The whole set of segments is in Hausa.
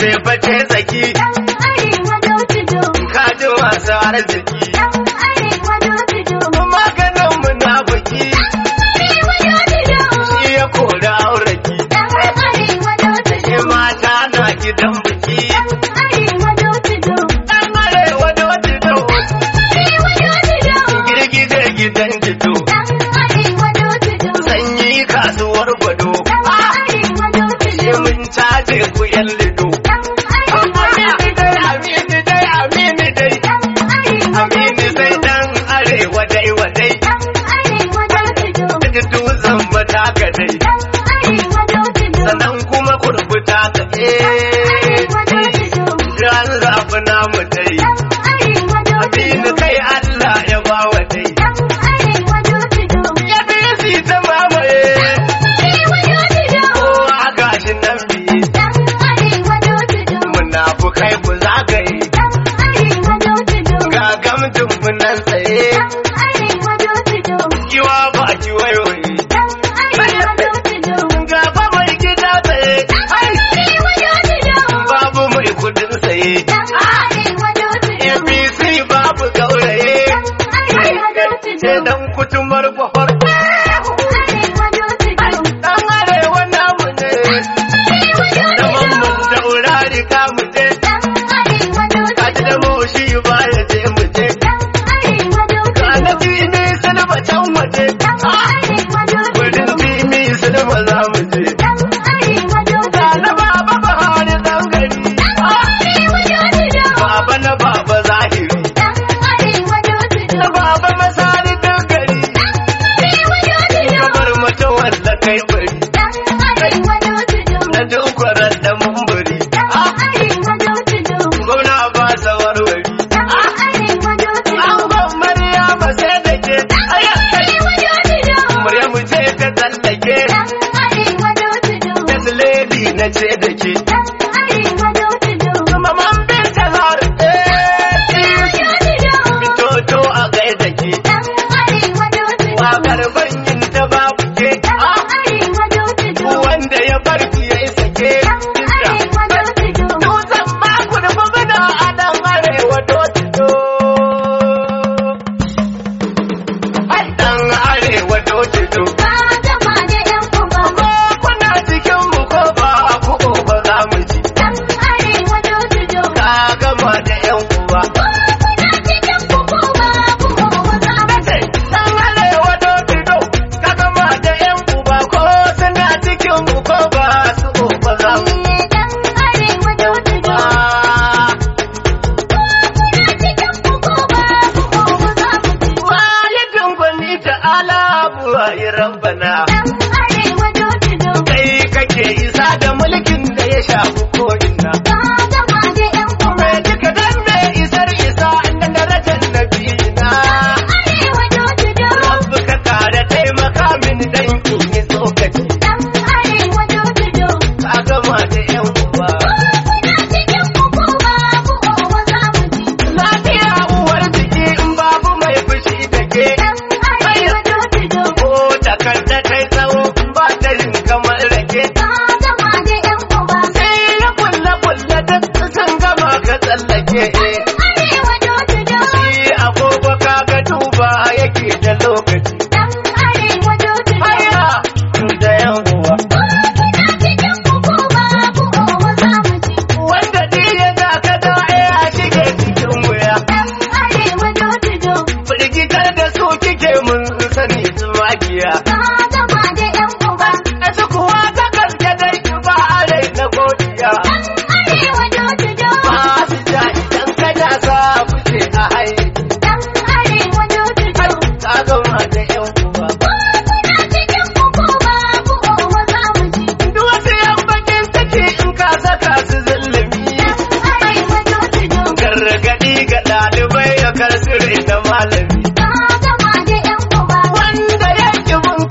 face tsaki ka ji masu arziki maganin munafiki shi ya kori auraki shi mata na gidan biki dan arewa dotido girgije gidan jito sanyi kasuwar gwado shi mun caje ku yan lido amini dai amini dai amini dai amini dai dan arewa dai wadai da dutsen bata ka dai sannan kuma kurbuta ka eh ran zafi namu dai amini kai Allah ya ba wa dai ya bi si ta mamaye kowa gashi nan biye munafukai ku zagaye ga gamjin mu nan tsaye kiwa ba ki wayoyi gaba mai gida tsaye babu mai kudin tsaye APC babu gauraye sai dan kutumar kwafar dan arewa namu ne da mamman daurari ka mu je kaji da moshi ba ya je mu je ka na fimi silba can waje wurin fimi silba za mu je ka na baba bahari dan gari baba na baba zahiri na baba masari dan gari kamar mata walla kai bari na dukwarar da mumburi gwamna ba sa warwari an ban maryama sai da ke maryamu ce ta tsallake da lady na ce da ke maman binta har fitoto a gai da ke wakar banyin ta babu ke wanda ya bar ki ya yi sake dutsen baku da magana a dan arewa dotito dan arewa dotito ko kuna cikin mu ko ba ku ba za mu ci ka gama da yan uwa dan arewa dotito ka gama da yan uba ko suna cikin mu ko ba su ba za mu ba walidin gwani ta ala buwayi rabbana kai kake isa da mulkin da ya shafi ko'ina mai duka dan mai isar isa da darajar nabina rabbu ka kare taimaka min dan in yi tsokaci ka gama da yan uwa lafiya uwar jiki in babu mai fushi da ke ko takarda kai tsawo in ba ta yin kamar rake sai ya kulle kulle duk sun gama ka tsallake shi agogo kaga duba yake da lokaci haya da yan uwa wanda duk ya ga ka da ya shige cikin wuya firgitar da su kike mun sani su magiya a su kuwa ta gaske dai ba a rai na godiya ba su ja idan ka ja sa fice a hai ka gama da yan uwa duk wasu yan bakin take in ka saka su zulumi gargadi ga ɗalibai ya karsire da malami wanda ya ki bin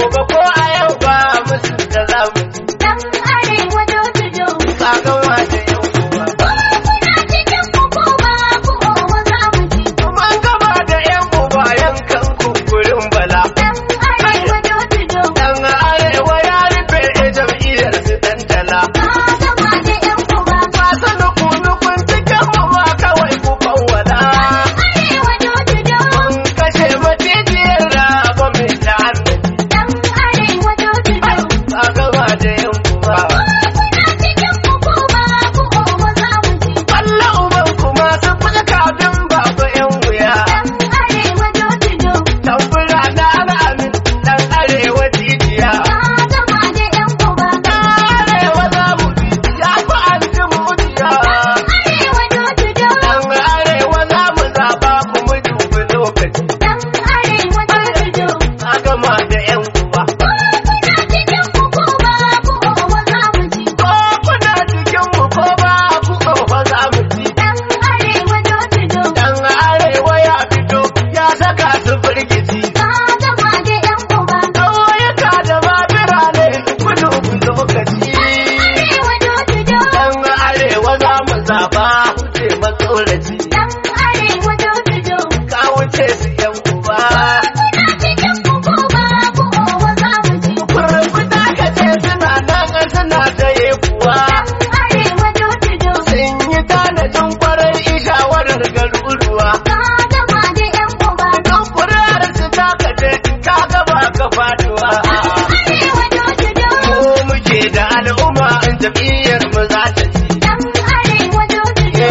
gobe ko a yau ba musu da zamu Dan arewa dodo kagawa da yan uwa. Kuna cikin kuku ba ku owa za mu ji. Mun gama da yan uba yankan kunkurin bala. Dan arewa dodo Dan arewa ya rufe jam'iyyar su tantala. ka gama da yan uba. Masu nuku-nukun cikin mu ma kawai ku kawwala. Arewa dodo Mun kashe macijiyar raba mai la'annan. Dan arewa dodo Ka gama da yan uba. Kuna cikin kuku ba ku owa za mu ji. Allah uban kuma sun fi kafin babu yan wuya. Dan arewa dodo Tambura na ana amin dan arewa jijiya. ka gama da yan uba. Arewa za mu bi ya fi an ji mujiya. Arewa dodo Dan arewa za mu zaba kuma dubi lokaci. Dan arewa dodo Na gama da yan uba. Kuna cikin kuku ba ku owa za mu ji. Ko kuna cikin mu ko ba ku ƙofa za mu ci. Dan arewa dodo Dan arewa ya fito ya saka su firgici. ka gama da yan uba. Ƙauyuka da ma birane ku dubi lokaci. Arewa dodo Dan arewa za mu zaba wuce matsoraci. Dan arewa dodo Ka wuce su yan uba. Kuna cikin kuku ba ku owa za mu ji. Kurkuta ka ce suna nan suna ta kuwa. Dan arewa dodo Sun yi tanadin kwarai shawarar garuruwa. ka gama da yan uba. Don kuri'ar su ta kace ka gaba ka faduwa. Arewa dodo Ko muke da al'umma in jam'iyyar mu za ta ci. Dan arewa dodo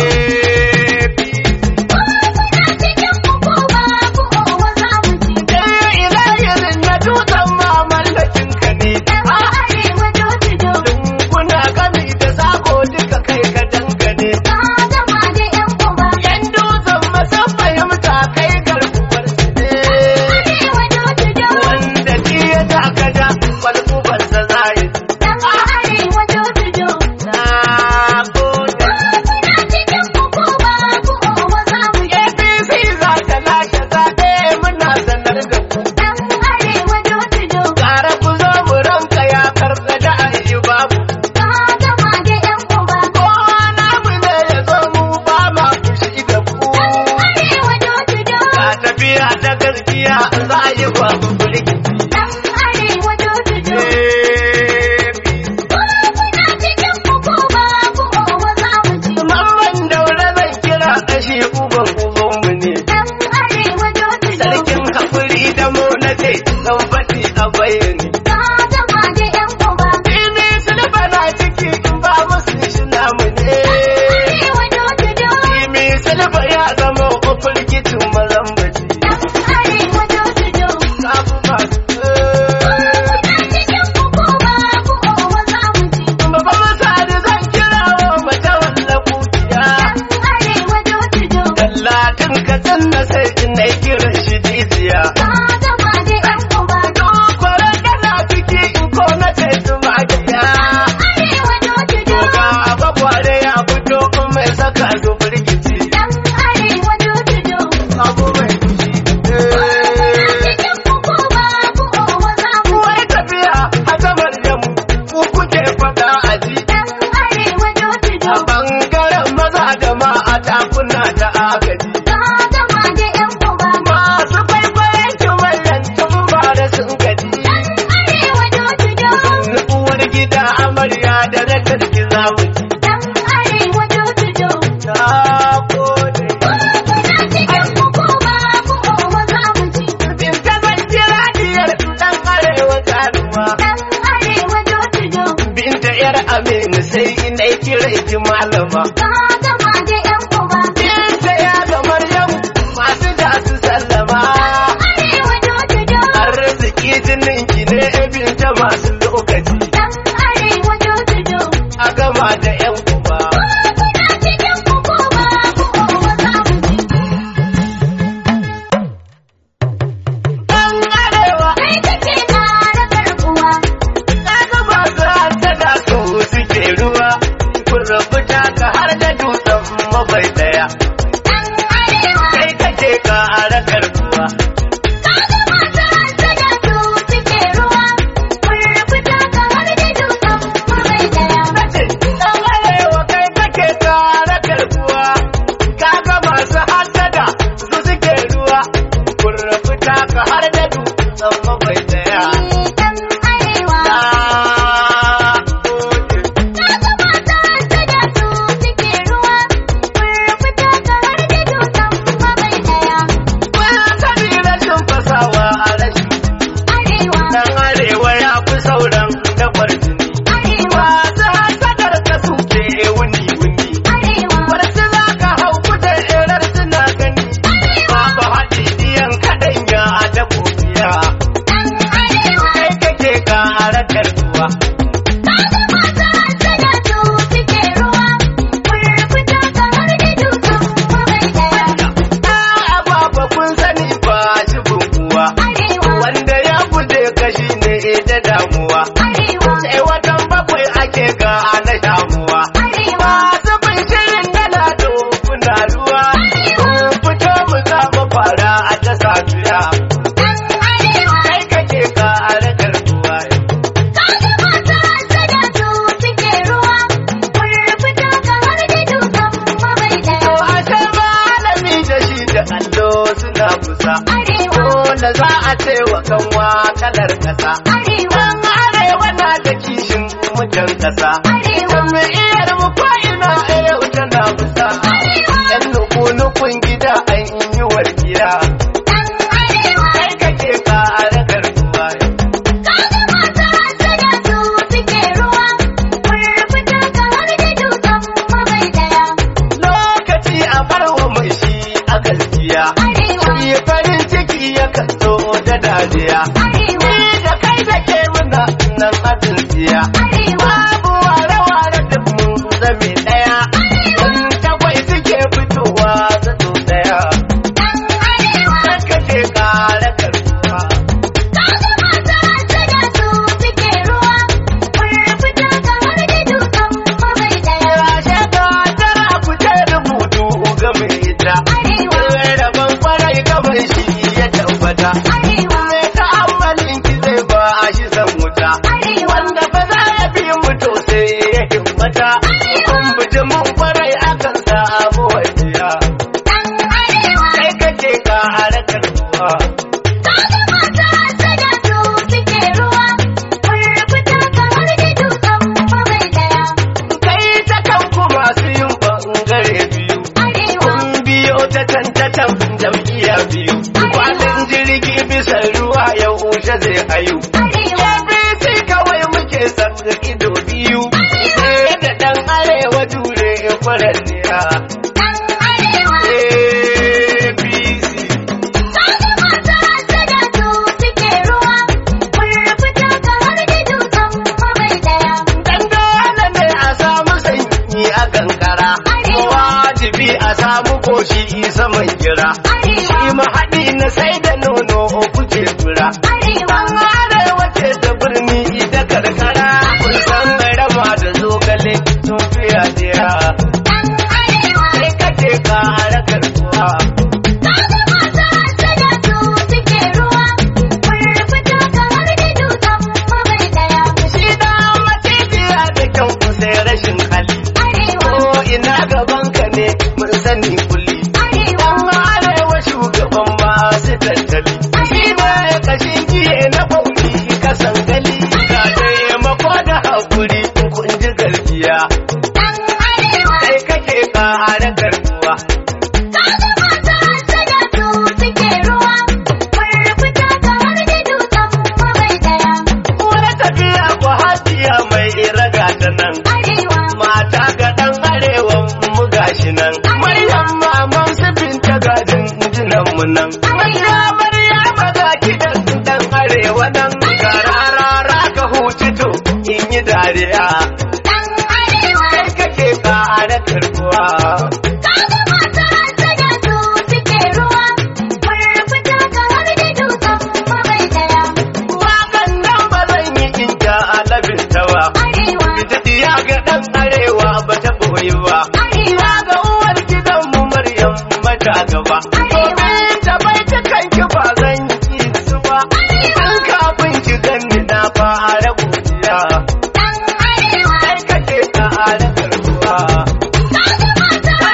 Kuna cikin kuku ba ku owa za mu ji. Eh, ina irin na dutsen ma mallakin ka ne. Dan arewa dodo Kuna gami da sako duka kai ka dangane. ka gama da yan uba. Yan dutsen masan fahimta kai garkuwar su ne. Arewa dodo Wanda ki ya taka da kwalkubarsa za ya ci. Dan arewa dodo Na gode. Kuna cikin kuku ba ku owa za mu ji. APC za ta lashe zaɓe muna sanar da ku. Dan arewa dodo Gara ku zo mu ranka ya karɓa da ayi babu. ka gama da yan uba. Kowa namu ne ya zo mu ba ma fushi da ku. Arewa dodo Ka tafiya ta gaskiya za a yi babu birki. Dan arewa dodo Kuna cikin kuku ba ku owa za mu ji. Mamman daure zan kira ƙashi uban ubanmu ne. Dan arewa dodo Sarkin haƙuri da mu na ce zan faɗi a bayani. ka gama da yan uba. Ini silba na ciki in ba musu shi namu ne. Arewa dodo Imi silba ya zama kofar kicin mazambaci. Dan arewa dodo Sabu masu Kuna cikin kuku ba ku owa za mu ji. Baba Masani zan kira wa mace walla kuciya. Dan arewa dodo Dallatin ka na sai in na kiran shi jijiya. ka gama da yan uba. Kwarar kana ciki in ko na ce su magiya. Arewa dodo Ga abakware ya fito in mai saka su firgici. Dan arewa dodo Abu mai fushi. cikin kuku ba ku owa za mu ji. Wai tafiya a zamar yamu ku kuke faɗa a ji. Dan arewa dodo A ɓangaren maza da ma a takuna ta agaji. ka gama da yan uba. Masu kwaikwayon kimanin tun ba da sun gaji. Arewa dodo Uwar gida amarya da rakar ki za mu ci. Dan arewa dodo Na gode. Kuna cikin kuku ba ku owa za mu ji. In ta zan kira diyar ɗan arewa ganuwa. Dan arewa dodo Binta yar Aminu sai ina kira ki malama. ka gama da yan uba. Binta ya ga Maryam masu da su sallama. Arewa dodo Arziki jinin ki ne binta masu lokaci. Dan arewa dodo A gama da yan uba. Kuna cikin kuku ba ku owa za mu ji. Ɗan arewa Kai kake ƙara karɓuwa. na ga masu hanta da su suke ruwa. Kun rabu ta ka har da dutse. dan arewa ya fi sauran dabar jini Arewa, masu hasadar ka suke wuni wuni Arewa, Barci za ka hau kujerar suna gani babu haɗi diyan kaɗan ya da kofiya ɗan Arewa. kai kake ƙara karbuwa Kaga masu hassada su suke ruwa, furfuta kamar da dutsen mabai ɗaya. a baba kun sani ba shi bukuwa Arewa, wanda ya guje kashi ne da damuwa Arewa, sai watan bakwai ake ga na damuwa Arewa, masu bin shirin dala kuna ruwa fito mu kama fara a ta safiya ɗan Arewa. kai kake ƙara karbuwa Kaga masu hassada su suke ruwa, furfuta kamar da dutsen mabai To ɗaya. ashe malami da shi da allo suna kusa. Arewa, Dole za a ce wa kanwa kalar kasa. Arewa, Dan arewa na da kishin mutan kasa. Arewa, Jami'iyar mu ko ina a yau tana kusa. Yan nuku-nukun gida an yi warkiya. ɗan Arewa. Kai kake ƙara karbuwa. Kaga masu hassada su suke ruwa, furfuta kamar da dutsen mabai ɗaya. Lokaci a barwa mai shi a gaskiya. Arewa, Shi farin ciki ya kaso da dariya. Arewa, Ni da kai da ke muna nan abin siya. Arewa, Babu ware-ware da mun zame ɗaya. In tagwai suke fitowa zato ɗaya. ɗan Arewa. Sai kake ƙara karbuwa. Kaga masu hassada su suke ruwa, furfuta kamar da dutsen mabai ɗaya. Ashe ka tara ku ce rubutu ga mai ita. Arewa, Rabon kwarai gaban shi ya tabbata. Arewa, Mai ta'ammalin ki zai ba a shi san wuta. Arewa, Wanda ba za ya fi mutu sai ya himmata. Kun buji mun kwarai akan samu wajiya. ɗan Arewa. Kai kake ka harakar ruwa. Kaga masu hassada su suke ruwa, furfuta kamar da dutsen mabai ɗaya. Kai ta kan ku masu yin bangare biyu. Arewa, Kun biyo ta can ta can jam'iyya biyu. Kwanan jirgi bisa ruwa ya wuce zai hayu. Arewa, ABC kawai muke san ido biyu. Sai da ɗan arewa jure kwaranniya. ɗan Arewa. APC. Kaga masu hassada su suke ruwa, furfuta kamar da dutsen mabai ɗaya. Dan dole ne a samu sanyi a kankara. Wajibi a samu koshi saman gira. Arewa, Shi mahaɗi na sai da nono kuke tura. Arewa, An arewa ce da birni da karkara. Kun san rama da zogale sun fiya jira. ɗan Arewa. Sai kake ƙara karkuwa. Kaga masu hassada su suke ruwa, furfuta kamar da dutsen mabai ɗaya. Shi da macijiya da kyan sai rashin hali. Arewa, Ko ina gaban ka ne mun sani kulli. Arewa, Dan arewa shugaban masu tattali. Shi ne kashin kiye na bauki kasan gali. Ga taimako da haƙuri kun ji garbiya. ɗan Arewa. Kai kake ƙara karbuwa. Kaga masu hassada su suke ruwa, furfuta kamar da dutsen mabai ɗaya. Wani tafiya ko hajiya mai raga ta nan. Arewa, Mata ga ɗan arewan mu gashi nan. Maryam maman su binta gadin jinan mu nan. Manya Maryama ga kidan ɗan arewa nan. Ga rarara ka huci to in yi dariya. ɗan Arewa. Kai kake ƙara karbuwa. Kaga masu hassada su suke ruwa, furfuta kamar da dutsen mabai ɗaya. Waƙan nan ba zan yi in ja alabin ta ba. Arewa, Ita diya ga ɗan arewa ba ta boyi ba. Arewa, Ya ga uwar gidanmu Maryam mata gaba. Domin ta bai ta kanki ba zan yi su ba. Tun kafin ki ganni na fara godiya. ɗan Arewa. Kai kake ƙara karbuwa. Kaga masu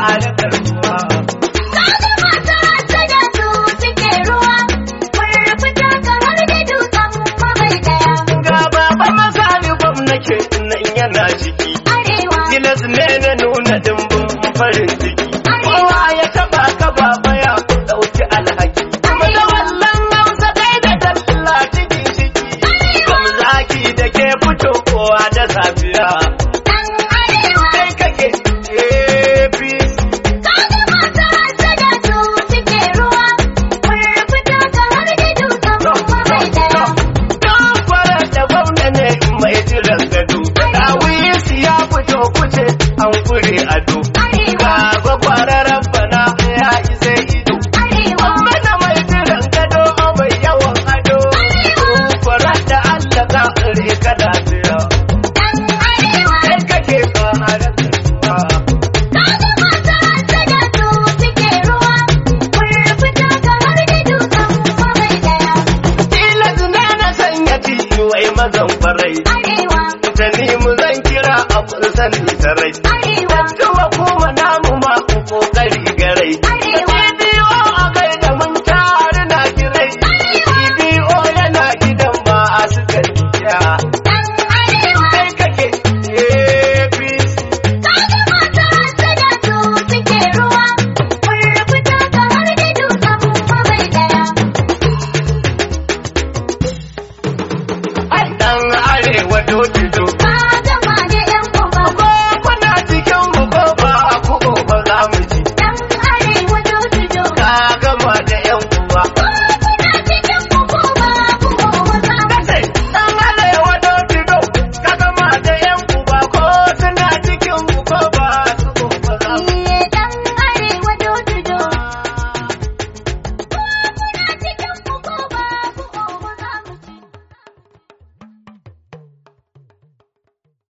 harkar ruwa. Kaga masu hasada su suke ruwa, furfuta kamar da dutsen mabai daya. Ga baba masani gwamnake nan yana ciki. Arewa, Tilas ne na nuna dimbin farin ciki. Kowa ya taba ka baba ya ɗauki alhaki. Kuma da wallan hausa kai da talla cikin ciki. Kam zaki da ke fito kowa da safiya. ɗan arewa. Kai kake APC. Kaga masu hasada su suke ruwa, furfuta kamar da dutsen mabai daya. Don fara da gwamna ne mai jiran gado. Dawis ya fito kuce an kure ado. Arewa, Ga gwagwararren bana ya isa ido. arewa. Mana mai jiran gado mai yawan ado. Kwarar da Allah ka tsare ka lafiya. Ɗan arewa. Kai kake fama da kasuwa. Kaga masu hasada su suke ruwa, furfuta kamar da dutsen mabai daya. Tilas ne na sanya wai mazan farai. Arewa, Ta mu zan kira a kun sani sarai. arewa. Tuwa ko